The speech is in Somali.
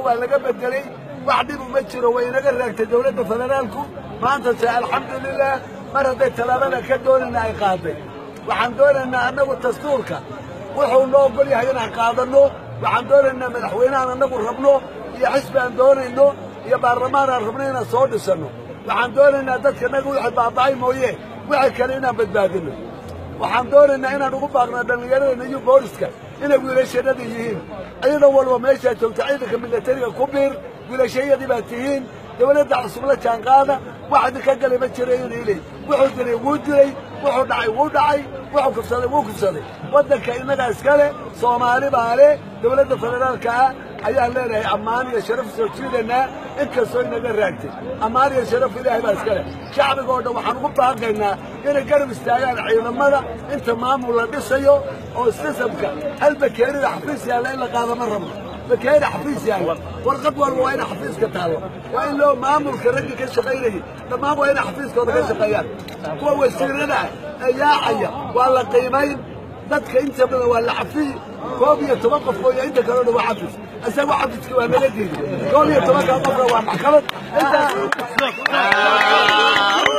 waa laga bedelay wax dhib uma jiro way inaga raagtay dowladda federaalku maanta se alxamdulilah mar hadday tallaabada ka doonayna ay qaaday waxaan doonaynaa annagu dastuurka wuxuu noo ogol yahay inaan qaadanno waxaan doonaynaa madaxweynehaan annagu rabno iyo xisbi aan doonayno iyo baarlamaan aan rabno inaan soo dhisanno waxaan doonaynaa dadka naga wixii baaba'ay mooye wixii kale inaan badbaadinno waxaan doonaynaa inaan ugu baaqno dhallinyaradana iyo booliska inay wiilashannada yihiin ciidan walba meeshaa joogta ciidanka milatariga ku biir wiilashayadii baa tihiin dowladda cusub la jaanqaada wax idinka galay ma jira inay leeyihin wuxuu dilay wuu dilay wuxuu dhacay wuu dhacay wuxuu kufsaday wuu kufsaday waddanka innagaa iskale soomaali baa leh dowladda federaalka ah ayaan leenahay ammaan iyo sharaf soo jiidanaa inkastoo inaga raagtay ammaan iyo sharaf ilaahay baa iskale shacbiga oo dhan waxaan ugu baaqaynaa inay garab istaagaan ciidamada inta maamul la dhisayo oo sistamka hal bakeerida xafiis yaalla in la qaado ma rabno bakeeri xafiis yaalla warqad walba waa ina xafiiska taallo waa in loo maamulka ragga ka shaqaynayay dhammaan waa inay xafiiskooda ka shaqeeyaan kuwa wasiirada ah ee yaacaya waa la qiimayn dadka inta badan waa la cafiy koob iyo toban qof mooya inta kaleo dhan waa xafis isagu xafiska waa naga diiday koob iyo tobanka qofna waa maxkamad intaas